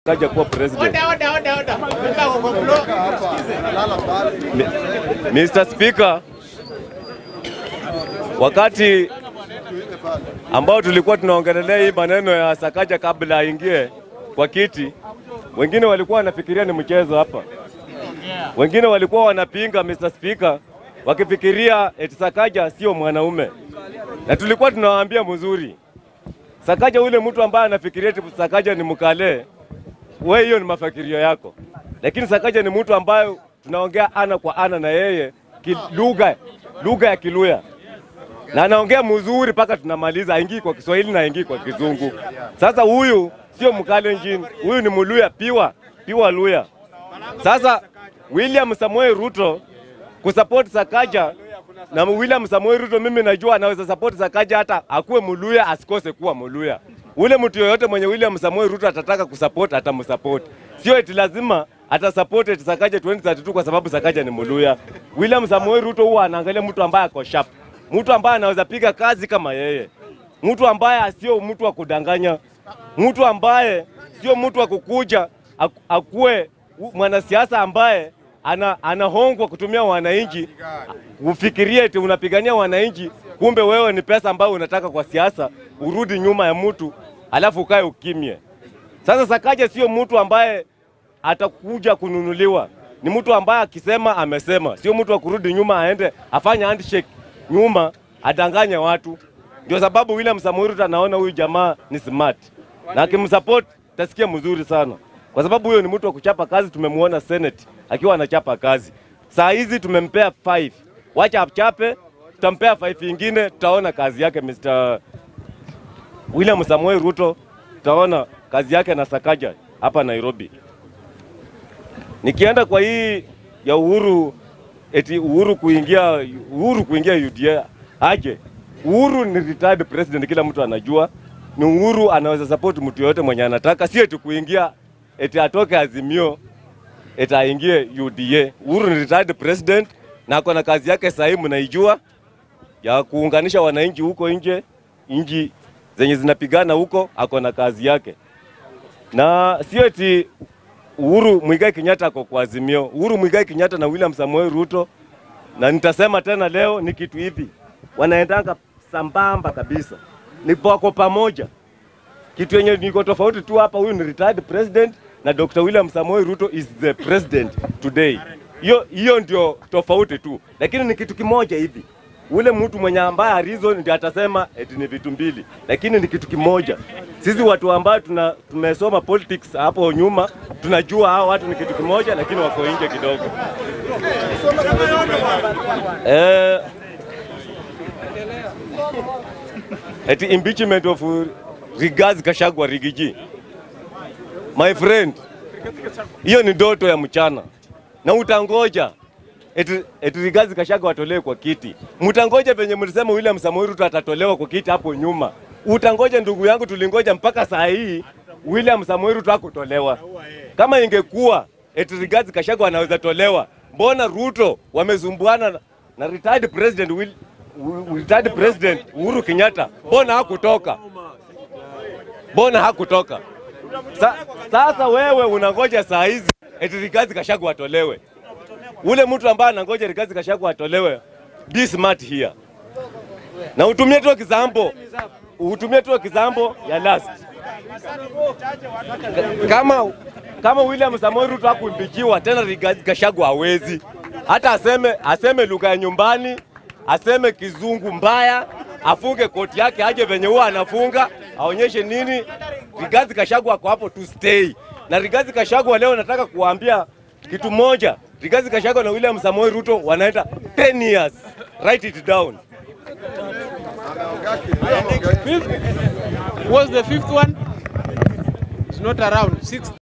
Kaja kuwa president. Oda, oda, oda, oda. Mpaka uko block. Sikize. Mi- Mr. Speaker, wakati ambao tulikuwa tunaongelelea hii maneno ya Sakaja kabla aingie kwa kiti, wengine walikuwa wanafikiria ni mchezo hapa, wengine walikuwa wanapinga Mr. Speaker, wakifikiria eti Sakaja sio mwanaume, na tulikuwa tunawaambia mzuri, Sakaja ule mtu ambaye anafikiria eti Sakaja ni mkale, wewe hiyo ni mafikirio yako, lakini Sakaja ni mtu ambaye tunaongea ana kwa ana na yeye ki- lugha lugha ya Kiluya na anaongea mzuri mpaka tunamaliza, aingii kwa Kiswahili na aingii kwa Kizungu. Sasa huyu sio Mkalenjin, huyu ni Mluya piwa piwa Luya. Sasa William Samoei Ruto kusupport Sakaja na William Samoei Ruto, mimi najua anaweza support Sakaja hata akuwe Mluya asikose kuwa Mluya. Ule mtu yoyote mwenye William Samoei Ruto atataka kusupport atamsupport, sio eti lazima atasupport eti Sakaja 2032 kwa sababu Sakaja ni Mluya. William Samoei Ruto huwa anaangalia mtu ambaye ako sharp, mtu ambaye anaweza piga kazi kama yeye, mtu ambaye sio mtu wa kudanganya, mtu ambaye sio mtu wa kukuja aku- akuwe u- mwanasiasa ambaye ana, anahongwa kutumia wananchi ufikirie eti unapigania wananchi, kumbe wewe ni pesa ambayo unataka kwa siasa, urudi nyuma ya mtu alafu ukae ukimye. Sasa Sakaja sio mtu ambaye atakuja kununuliwa, ni mtu ambaye akisema amesema, sio mtu wa kurudi nyuma aende afanye handshake nyuma adanganye watu. Ndio sababu William Samoei Ruto anaona huyu jamaa ni smart na akimsupport tasikia mzuri sana, kwa sababu huyo ni mtu wa kuchapa kazi. Tumemwona Senate akiwa anachapa kazi. Saa hizi tumempea 5 wacha achape, tutampea 5 ingine, tutaona kazi yake Mr. William Samoei Ruto, tutaona kazi yake na Sakaja hapa Nairobi. Nikienda kwa hii ya Uhuru eti Uhuru kuingia Uhuru kuingia UDA aje. Uhuru ni retired president, kila mtu anajua. Ni Uhuru anaweza support mtu yoyote mwenye anataka, si eti kuingia eti atoke Azimio eti aingie UDA. Uhuru ni retired president na ako na kazi yake sahihi, mnaijua ya kuunganisha wananchi huko nje, nchi zenye zinapigana huko, ako na kazi yake, na sio eti Uhuru Muigai Kenyatta ako kwa Azimio. Uhuru Muigai Kenyatta na William Samoei Ruto, na nitasema tena leo ni kitu hivi, wanaendanga sambamba kabisa, ni wako pamoja. Kitu yenye niko tofauti tu hapa, huyu ni retired president na Dr. William Samoei Ruto is the president today. Hiyo hiyo ndio tofauti tu, lakini ni kitu kimoja hivi. Ule mtu mwenye ambaye reason ndio atasema eti ni vitu mbili, lakini ni kitu kimoja. Sisi watu ambao tuna tumesoma politics hapo nyuma tunajua hao watu ni kitu kimoja, lakini wako nje kidogo. Eh, eti impeachment of Rigathi Gachagua Rigiji. My friend, hiyo ni ndoto ya mchana na utangoja eti, eti Rigathi Gachagua atolewe kwa kiti. Mtangoja venye mlisema William Samoei Ruto atatolewa kwa kiti hapo nyuma. Utangoja ndugu yangu, tulingoja mpaka saa hii William Samoei Ruto hakutolewa. Kama ingekuwa eti Rigathi Gachagua anaweza tolewa, mbona Ruto wamezumbuana na, na retired president Will, retired president Uhuru Kenyatta, mbona hakutoka? Mbona hakutoka? Sa, sasa wewe unangoja saa hizi eti Rigathi Gachagua atolewe. Ule mtu ambaye anangoja Rigathi Gachagua atolewe, be smart here. Na utumie tu example, utumie tu example ya last. Kama kama William Samoei Ruto hakuimbikiwa tena, Rigathi Gachagua hawezi hata aseme aseme lugha ya nyumbani, aseme kizungu mbaya, afunge koti yake, aje venye huwa anafunga, aonyeshe nini. Rigathi Gachagua ako hapo to stay. Na Rigathi Gachagua leo nataka kuwaambia kitu moja, Rigathi Gachagua na William Samoei Ruto wanaenda 10 years. Write it down. Fifth was the fifth one. It's not around. Sixth.